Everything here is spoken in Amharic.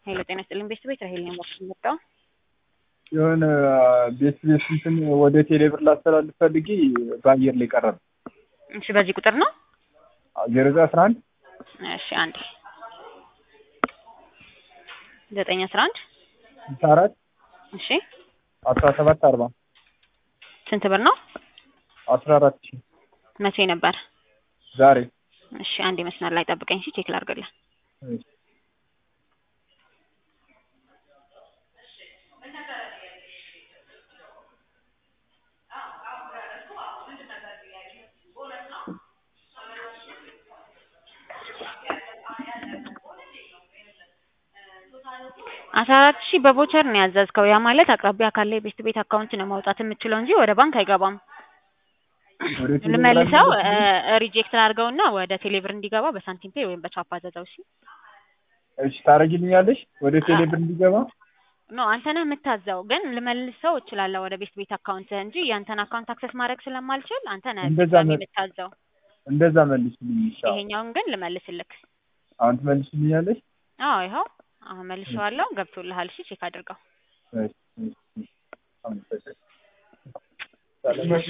ሄሎ ጤና ይስጥልኝ ቤት ቤት ራሄል ነው የመጣው። የሆነ ቤት ቤት እንትን ወደ ቴሌብር ላስተላልፍ ፈልጌ በአየር ላይ ቀረበ። እሺ በዚህ ቁጥር ነው? ዜሮ ዘጠኝ አስራ አንድ እሺ አንዴ ዘጠኝ አስራ አንድ ስልሳ አራት እሺ አስራ ሰባት አርባ ስንት ብር ነው? አስራ አራት ሺህ መቼ ነበር? ዛሬ እሺ አንዴ መስመር ላይ ጠብቀኝ እሺ ቼክ ላድርግልህ። እሺ። አስራ አራት ሺህ በቮቸር ነው ያዘዝከው። ያ ማለት አቅራቢያ ካለ የቤት ቤት አካውንት ነው ማውጣት የምችለው እንጂ ወደ ባንክ አይገባም። ወደ ቴሌብር ልመልሰው አልመለስኩም። ሪጀክት ላድርገውና ወደ ቴሌብር እንዲገባ በሳንቲም ፔ ወይም በቻፓ አዘዘው። እሺ እሺ ታረጊልኛለሽ? ወደ ቴሌብር እንዲገባ ኖ አንተ ነህ የምታዘው፣ ግን ልመልሰው እችላለሁ ወደ ቤት ቤት አካውንት እንጂ ያንተን አካውንት አክሰስ ማድረግ ስለማልችል አንተ ነህ እንደዛ ድጋሚ መ- የምታዘው። እንደዛ መልሽልኝ። ይሻላል። ይሄኛውን ግን ልመልስልክ። አሁን ትመልሽልኛለሽ? አዎ ይኸው አሁን መልሼዋለሁ። ገብቶልሃል? እሺ ቼክ አድርገው። እሺ፣ እሺ፣ እሺ። አመሰግናለሁ።